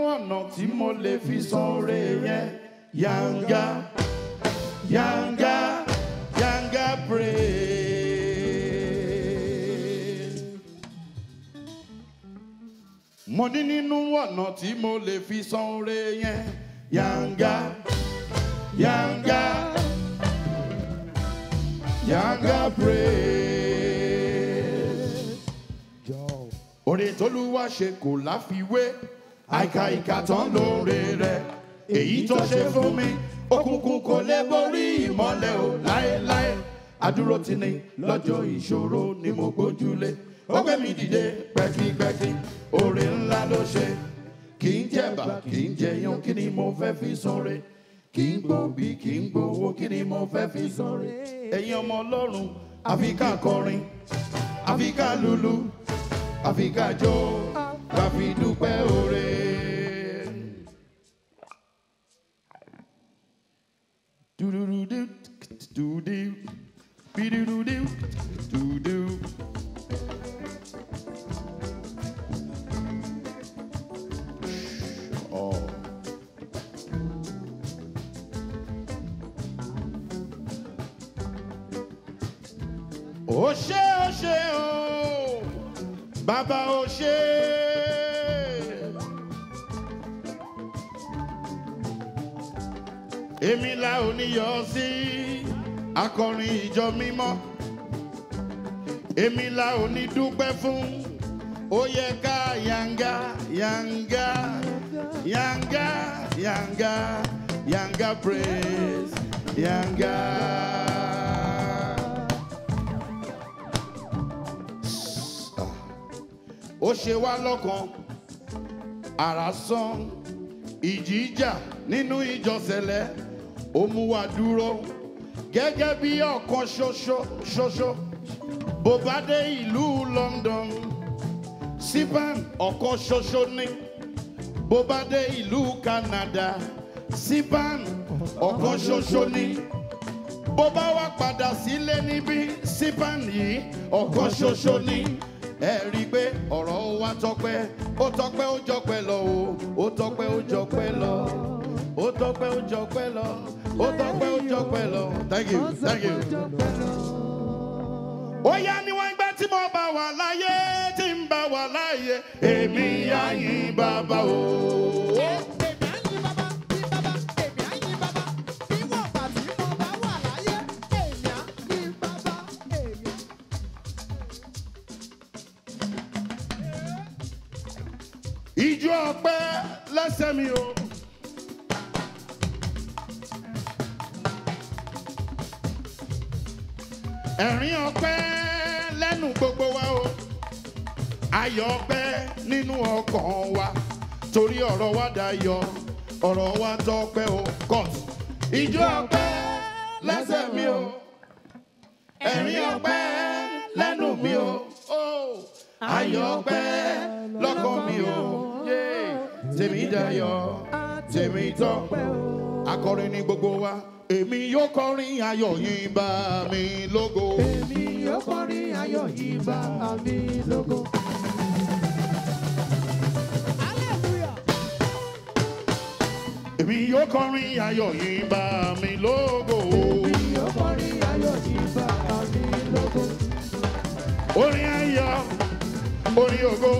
ọ̀nà tí mo lè fi san oore yẹn yanga yanga yanga praise. mo ní nínú ọ̀nà tí mo lè fi san oore yẹn yanga yanga yanga praise. oore tólúwa ṣe kò láfiwé àìkà ìkà tán lóore rẹ̀ èyí tó ṣe fún mi òkùnkùn kò lè borí ìmọ́lẹ̀ o láéláé adúró ti ní lọ́jọ́ ìṣòro ni mo gbójúlé ó gbé mi dìde pẹ́kípẹ́kí oore ńlá ló ṣe kì í jẹ̀bà kì í jẹyàn kí ni mo fẹ́ fi sanre kì í gbòbí kì í gbowó kí ni mo fẹ́ fi sanre ẹ̀yin ọmọ ọlọ́run àfi ká kọrin àfi ká lulu àfi ká jó ká fi dúpẹ́ oore. Do-do-do-do, do-do, be-do-do-do, do-do. Oh. Ó ṣé ó ṣé o, bàbá ó ṣé. Èmi la ò ní yọ sí akọrin ìjọ mímọ́. Èmi la ò ní dúpẹ́ fún. Ó yẹ ká yanga yanga yanga yanga yanga praise yanga. Ó ṣe wá lọ́kàn àrà sán ìjìjà nínú ìjọsẹ̀lẹ̀ ó mú wa dúró gẹ́gẹ́ bí ọ̀kan ṣoṣo ṣoṣo bó bá dé ìlú London sipan ọ̀kan ṣoṣo ní bó bá dé ìlú Canada sipan ọ̀kan ṣoṣo ní bó bá wá padà sílé níbí sipan yìí ọ̀kan ṣoṣo ní ẹ rí i pé ọ̀rọ̀ wa tọpẹ́ ó tọpẹ́ ó jọpẹ́ lọ o ó tọpẹ́ ó jọpẹ́ lọ ó tọpẹ́ ó jọpẹ́ lọ ó tọpẹ́ ó jọpẹ́ lọ thank you thank you. ó yá níwọ̀n ìgbà tí mo bá wà láyé tí ń bá wà láyé èmi á yìn bàbá o. Èmi á yìn bàbá, yìn bàbá, èmi á yìn bàbá. Níwọ̀n ìgbà tí mo bá wà láyé, èmi á yìn bàbá, èmi. Ijó ọpẹ́ lẹ́sẹ̀ mi o. Ẹ̀rín ọpẹ́ lẹ́nu gbogbo wa o. Ayọ̀ ọpẹ́ nínú ọkàn wa. Torí ọ̀rọ̀ wa dayọ̀, ọ̀rọ̀ wa tọpẹ́ o. Cut. Ijó ọpẹ́ lẹ́sẹ̀ mi o. Ẹ̀rín ọpẹ́ lẹ́nu mi o. Oh. Ayọ̀ ọpẹ́ lọ́kàn mi o. Yeah. Tèmi dayọ̀, tèmi tọ́pẹ́ o. Akọrin ni gbogbo wa. Èmi yóò kọrin ayọ̀ yín bá mi lógo. Èmi yóò kọrin ayọ̀ yìí bá mi lógo. Hallelujah. Èmi yóò kọrin ayọ̀ yín bá mi lógo. Èmi yóò kọrin ayọ̀ yìí bá mi lógo. Orin ayọ̀, orin ògo.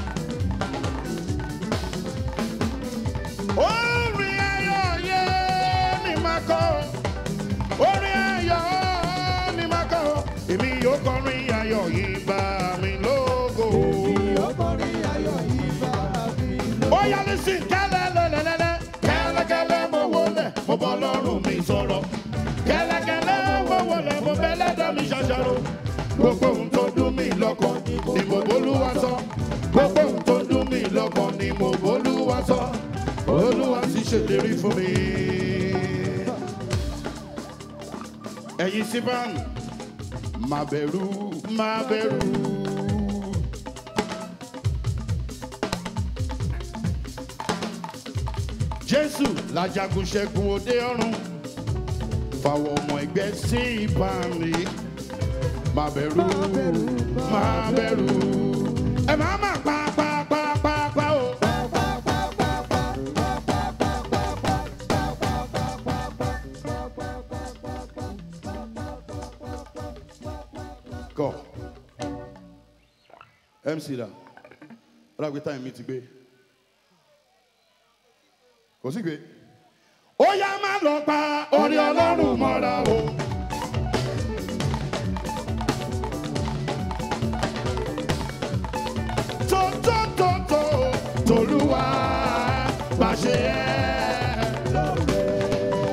Orin ayọ̀ yé ni màá kọ. Orin ayọ̀ ni màá kọ. Èmi yóò kọrin ayọ̀ yín bá mi lógo. Èmi yóò kọrin ayọ̀ yìí bá mi lógo. Ó yá lísìn kẹ́lẹ́lẹ́lẹ́lẹ́. Kẹ́lẹ́kẹ́lẹ́ mo wọlé, mo bọ́ lọ́rùn mi sọ̀rọ̀. Kẹ́lẹ́kẹ́lẹ́ mo wọlé, mo bẹ́ lẹ́dọ̀ mi ṣàṣàrò. Gbogbo ohun tó dùn mí lọ́kàn ni mo bólúwa sọ. Gbogbo ohun tó dùn mí lọ́kàn ni mo bólúwa sọ. Olúwa ti ṣèlérí fún mi. Ẹ̀yin síbán, má bẹ̀rù, má bẹ̀rù. Jésù lajagun ṣẹ́gun òde ọ̀run fàwọn ọmọ ẹgbẹ́ sí ìbámi má bẹ̀rù má bẹ̀rù ẹ má má pa pa pa pa pa o Kọ. MC da. Ọlá gbé táyà mi ti gbé. Kò sí gbé. Ó yá má lọ pa orí ọlọ́run mọ́ra o. Tó tó tó tó tolúwa bá ṣe ẹ́.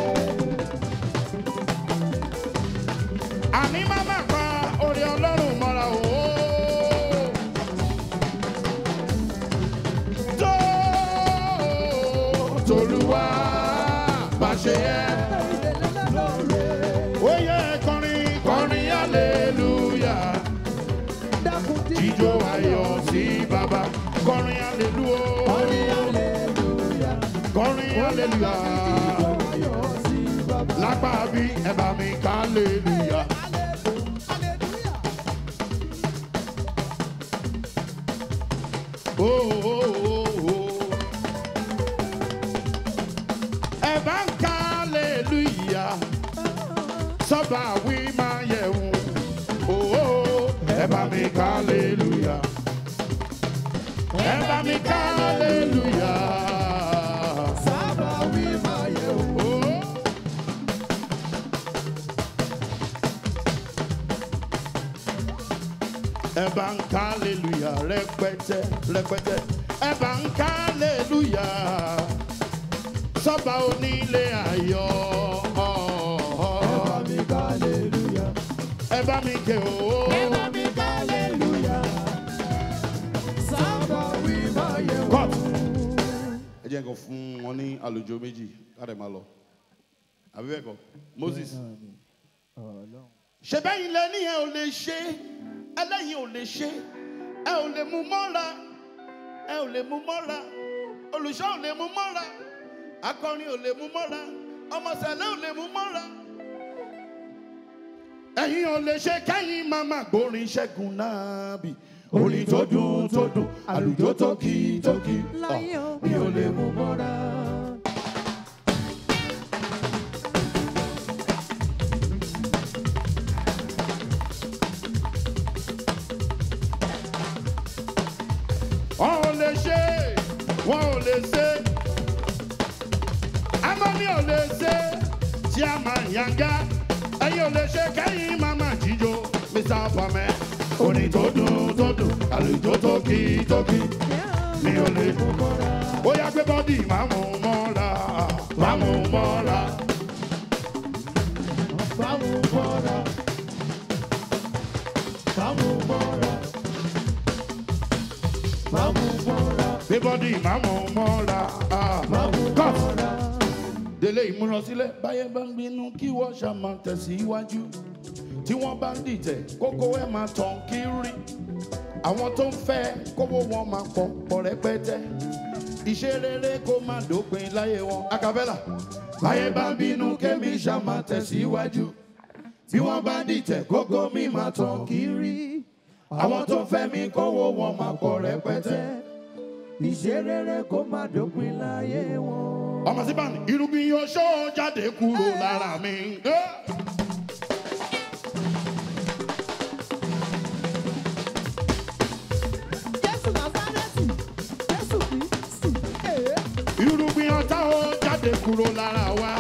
àní má má pa orí ọlọ́run mọ́ra o. tó tolúwa bá ṣe yẹ. ó yẹ kọrin kọrin aleluya dákun tí jíjó ayọ̀ sí bàbá kọrin aleluya kọrin aleluya lápá bí ẹ bá mi ká aleluya. Oh, oh, oh, oh. Ẹ bá ń ká aleluya sọ́ba wí máa yẹ̀ wò. Oh, oh, ẹ bá mi ká aleluya. Ẹ bá mi ká aleluya. sábà wí máa yẹ wò. Oh. Ẹ bá ń ká aleluya rẹpẹtẹ rẹpẹtẹ. Ẹ bá ń ká aleluya sọ́ba onílé ayọ̀. mi ká aleluya. Ẹ bá mi ké o. mi ká aleluya. sábà wí máa yẹ wò. Cut. Ẹ jẹ́ nǹkan fún wọn ní àlùjọ méjì káàdé máa lọ. Àbí bẹ́ẹ̀ kọ́, Moses. Ṣé bẹ́yìn lẹ́ni ẹ ò lè ṣe, ẹlẹ́yin ò lè ṣe, ẹ ò lè mú mọ́ra, ẹ ò lè mú mọ́ra, olùṣọ́ ò lè mú mọ́ra, akọrin ò lè mú mọ́ra, ọmọọ̀sẹ̀lẹ̀ ò lè mú mọ́ra. Ẹ̀yin ò lè ṣe kẹ́yìn máa máa gbórin ṣẹ́gun náà bì. Orin tó dùn tó dùn, àlùjọ tó kì í tó kì í. láyé o mi ò lè mú mọ́ra. wọn ò lè ṣe wọn ò lè ṣe amami ò lè ṣe tí a máa yanga ẹyin ò lè ṣe kẹyìn mama jíjó mr pamẹ orin tó dùn tó dùn àlùjọ tó kì í tó kì í mi ò lè ó yá gbé bọ́dì máa mú mọ́ra máa mú mọ́ra Báwo mọ́ra? Báwo mọ́ra? Báwo mọ́ra? gbé bọ́dì máa mú mọ́ra ah, cut. délé ìmúrasílẹ̀ báyẹn bá ń bínú kí wọ́n ṣá máa tẹ̀síwájú tí wọ́n bá ń dìtẹ̀ kókó ẹ̀ máa tàn kiri àwọn tó ń fẹ́ kówó wọn máa pọ̀ pọ̀ rẹpẹtẹ iṣẹ́ rere kó má dópin láyé wọn akabẹ́là báyẹn bá ń bínú kémi ṣá máa tẹ̀síwájú bí wọ́n bá ń dìtẹ̀ kókó mi máa tàn kiri àwọn tó ń fẹ́ mi kówó wọn máa pọ̀ rẹpẹtẹ. Ìṣe rere kó má dópin láyé wọn. ọmọ sí báni irúgbìn yóò ṣó jáde kúrò lára mi. Eh! Jésù Násárẹ́tì, Jésù Kristi, èé. irúgbìn ọ̀tá ó jáde kúrò lára wa.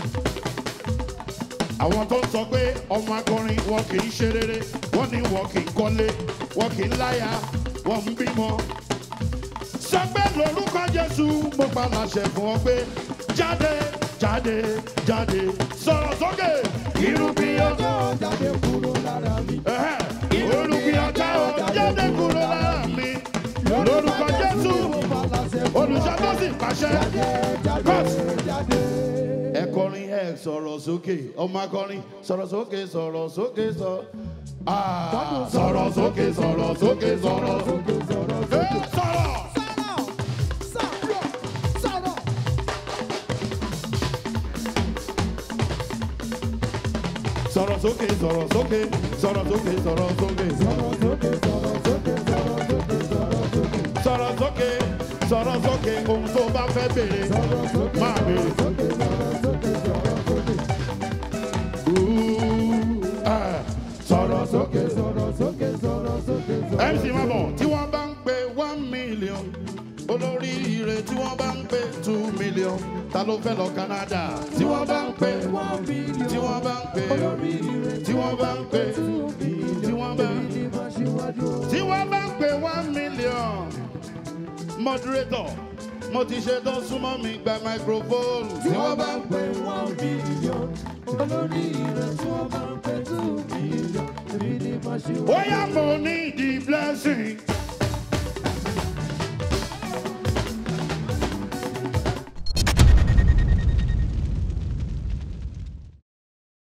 àwọn tó ń sọ pé ọmọ akọrin wọn kì í ṣe rere wọn ní wọn kì í kọ́lé wọn kì í láya wọn ń bímọ. sọ pé lórúkọ jésù mo pa láṣẹ fún ọ pé jáde jáde jáde sọ̀rọ̀ sókè irúgbìn ọ̀tá ó Ọjọ́ jáde kúrò lára mi. Ẹ̀hẹ́, irúgbìn ọ̀tá ó jáde kúrò lára mi lórúkọ jésù olùṣọ́ tó sì pàṣẹ. Cut. Jáde. ẹ kọrin ẹ sọ̀rọ̀ sókè ọmọ akọrin sọ̀rọ̀ sókè sọ̀rọ̀ sókè sọ. Ah, sọ̀rọ̀ sókè sọ̀rọ̀ sókè sọ̀rọ̀ sókè sọ̀rọ̀. Ẹ sọ̀rọ̀. Sọ̀rọ̀, sọ̀rọ̀, sọ̀rọ̀. sọ̀rọ̀ sókè sọ̀rọ̀ sókè sọ̀rọ̀ sókè sọ̀rọ̀ sókè sọ̀rọ̀ sókè sọ̀rọ̀ sókè ohun tó bá fẹ́ béèrè máa béèrè. Ooh, ah, sọ̀rọ̀ sókè sọ̀rọ̀ mc mabọ tí wọ́n bá ń pe one million olóríire tí wọ́n bá ń pe two million ta ló fẹ́ lọ canada tí wọ́n bá ń pe tí wọ́n bá ń pe tí wọ́n bá ń pe tí wọ́n bá ń tí wọ́n bá ń pe one million moderator mo ti ṣe tán súnmọ́ mi gba microphone tí wọ́n bá ń pe ó yá mo ní the blessing.